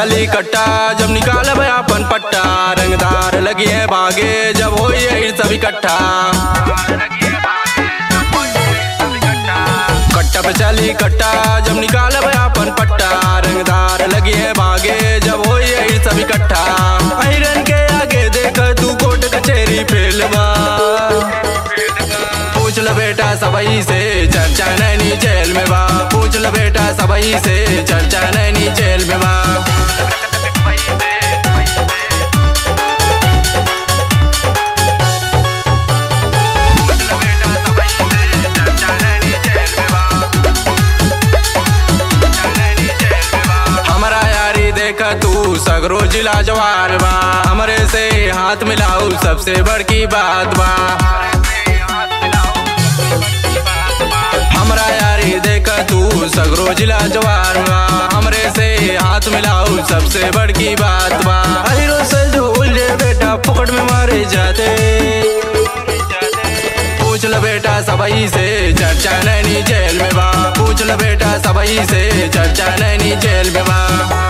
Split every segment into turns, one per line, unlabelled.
चली कट्टा जब निकाल अपन पट्टा रंगदार लगी है बागे जब हो ये सब इकट्ठा कट्टा पे चली कट्टा जब निकाल अपन पट्टा रंगदार लगी है बागे जब हो ये सब इकट्ठा आयरन के आगे देख तू कोर्ट कचेरी फेलवा पूछ ल बेटा सबई से चर्चा नैनी जेल में बा पूछ ल बेटा सबई से चर्चा नैनी जेल में बा हमारा यारी देखा तू सगरो जिला जवार बा हमरे से हाथ मिलाऊ सबसे बड़की बात बा हमरा यारी देखा तू सगरो जिला जवार बा हमरे से हाथ मिलाऊ सबसे बड़की बात बा हीरो से जो उलझे बेटा पकड़ में मारे जाते पूछ ल बेटा सबई से चर्चा नैनी जेल में बा पूछ ल बेटा सबई से चर्चा नैनी जेल में बा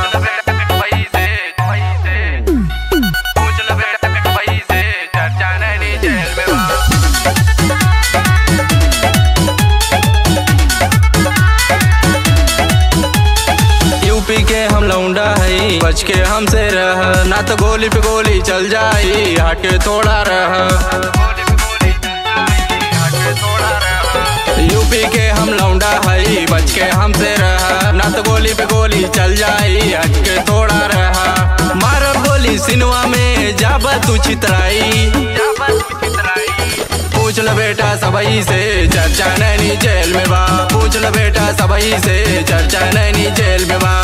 पूछ ल बेटा सबई से चर्चा नैनी जेल में बा यूपी के हम लौंडा है बच के हमसे रह ना तो गोली पे गोली चल जाई हट के थोड़ा रह यूपी के हम लौंडा है बच के हमसे रह ना तो गोली पे गोली चल जाई हट के थोड़ा रह मार गोली सिनवा में जाब तू चितराई पूछ ल बेटा सबई से चर्चा नैनी जेल में बा पूछ ल बेटा सबई से चर्चा नैनी जेल में बा